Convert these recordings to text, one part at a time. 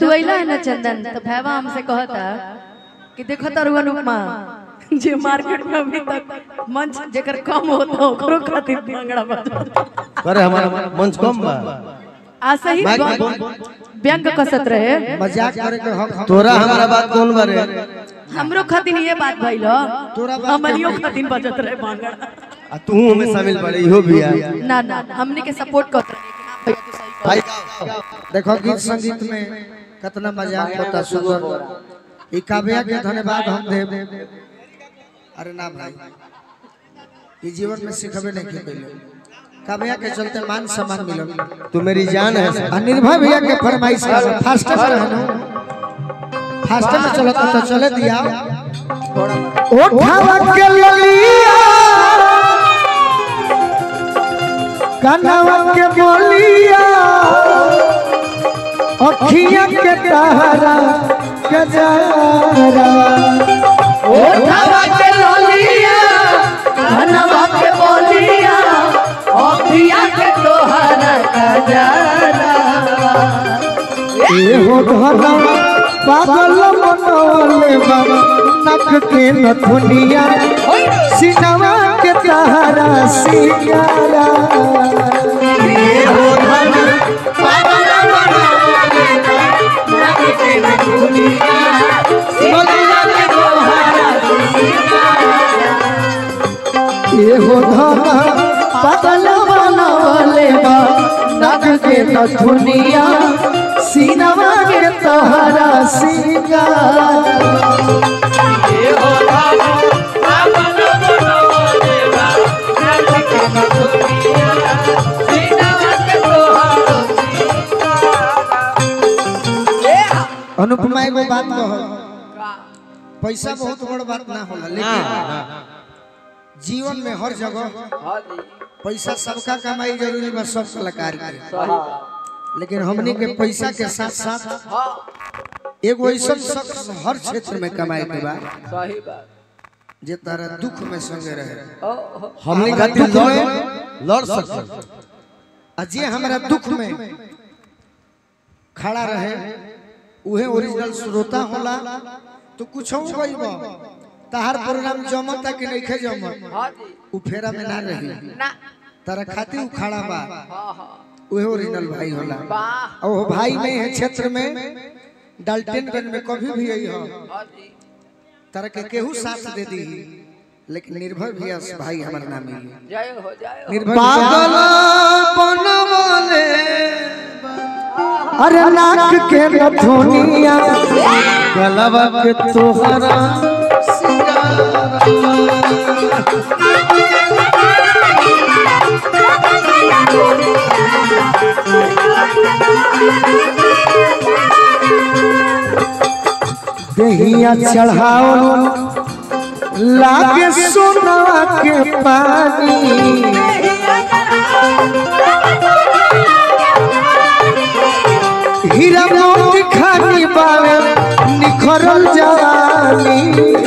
तू अइला है ना चंदन तो भैवा हमसे कहता कि देखो तारू अनुपमा जे मार्केट में अभी तक मंच जेकर कम होता ओकरो खातिर भंगड़ा बजा अरे हमारा मंच कम बा आ सही माइक ब- बोल। व्यंग कसत रहे मजाक करे के हक हम तोरा हमारा बात कौन बारे हमरो खातिर ये बात भइल तोरा बात हमलियो खातिर बजत रहे भंगड़ा आ तू हमें शामिल पड़े इहो भी है ना ना हमने के सपोर्ट करत रहे कि हाँ भैया तू सही भाई देखो गीत संगीत में कितना मजाक होता सुंदर ई काव्या के धन्यवाद हम देव अरे ना भाई ई जीवन में सिखबे नहीं के पहले काव्या के चलते मान सम्मान मिलल तू मेरी जान है आ निर्भय भैया के फरमाइश है फास्ट में रहनो फास्ट में चलता तो चले दिया उठावा के ललिया कनवा के बोलिया अखिया के तारा के जारा उठावा के लोलिया धनवा के बोलिया अखिया के तोहरा कजरा एहो धना पागल मनोले बाबा नख के नथुनिया सिनवा के तारा सिंगारा एहो धना पागल मनोले नख के नथुनिया सिनवा के तारा एहो धना पागल मनोले बाबा नख के नथुनिया सिनवा के तारा सिंगारा अनुपमा एगो बात कहो पैसा बहुत बड़ बात ना होला लेकिन जीवन में हर जगह पैसा सबका कमाई जरूरी बा सब कलाकार के लेकिन हमनी के पैसा के साथ साथ एगो ऐसा शख्स हर क्षेत्र में कमाए के बा सही बात जे तारा दुख में संगे रहे हमने हमरा खातिर दुख लड़ में लड़ सकते आ जे हमरा दुख में खड़ा रहे उहे ओरिजिनल श्रोता होला तो कुछ गई बा तहार प्रोग्राम जमता कि नहीं खे जमत हाँ जी उ फेरा में ना रही ना तारा खातिर उ खड़ा बा हाँ हाँ उहे ओरिजिनल भाई होला वाह और वो भाई नहीं है क्षेत्र में डाल्टनगंज में कभी भी आई हो हाँ जी तारा के केहू साथ दे दी लेकिन निर्भय भी भाई हमारा नाम मिली जय हो जय हो निर्भय पागल बनवाले अरे नाक के नथुनिया गलबा के तोहरा दहिया चढ़ाओ लागे सोनवा के पानी हीरा मोती खानी बावे निखरल जवानी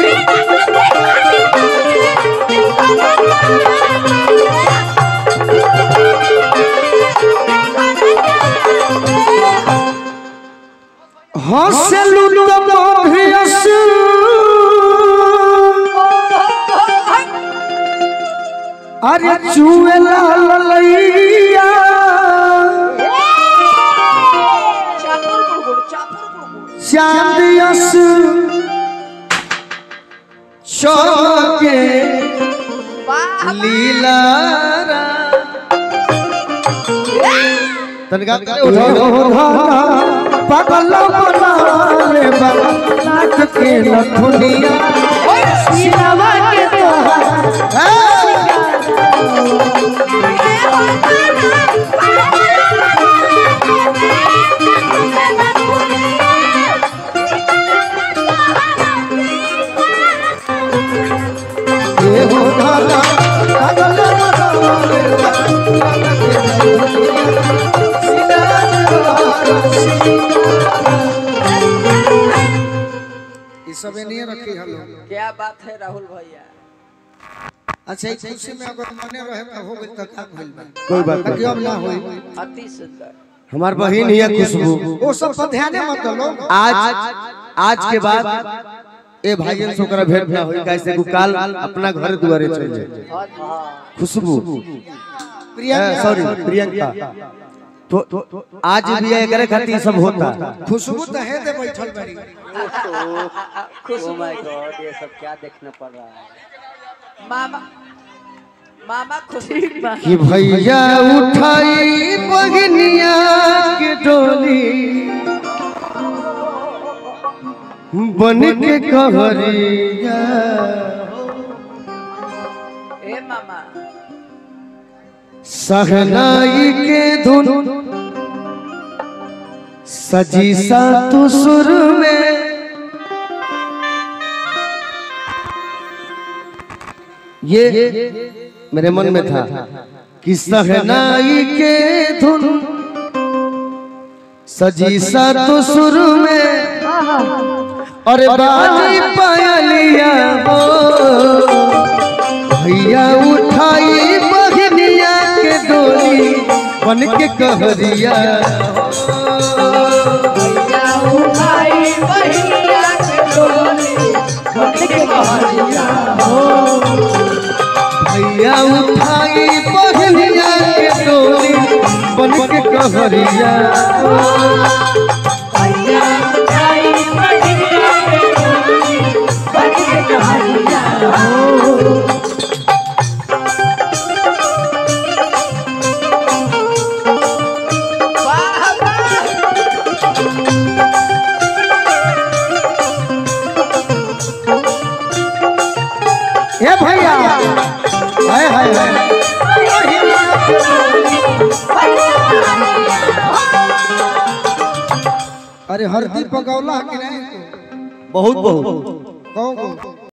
हंसलू तो मोभियस अरे चुएला ललैया चापुर गुड़गुड़ चापुर गुड़गुड़ चांदियस चौके वाह लीला तनका करे उठाओ पगल बनाले बाबा नाक के नथुनिया सिनवा के तोहरा ये हो धारा पगल बनाले बाबा नाक के नथुनिया सिनवा के तोहरा ई सबे नहीं रखी हलो क्या बात है राहुल भैया अच्छा इस खुशी में अगर मने रहे तो हो गई तो का भइल बा कोई बात बाकी नहीं अब ना होई अति सुंदर हमार बहन ही है खुशबू वो सब पर ध्यान मत दो आज आज के बाद ए भाईयन से ओकरा भेंट ना होई कैसे को काल अपना घर दुआरे चल जाए खुशबू प्रियंका सॉरी प्रियंका तो आज भी एकरे खातिर सब होता खुशबू तो है दे बैठल बड़ी खुशबू माय गॉड ये सब क्या देखना पड़ रहा है मामा मामा खुशबू ठीक बा कि भैया उठाई बगनिया के डोली बन के कहरिया ए मामा सहनाई के धुन सजी सा तू सुर में ये मेरे मन में था कि सहनाई के धुन सजी सा तू सुर में और बाजी पायलिया हो भैया उठाई बहनिया के डोली बन के कहरिया भैया उठाई बहनिया के डोली बन के कहरिया वाह वाह हे भैया हाय हाय हाय अरे हरदी पकौला कि नहीं बहुत बहुत कहो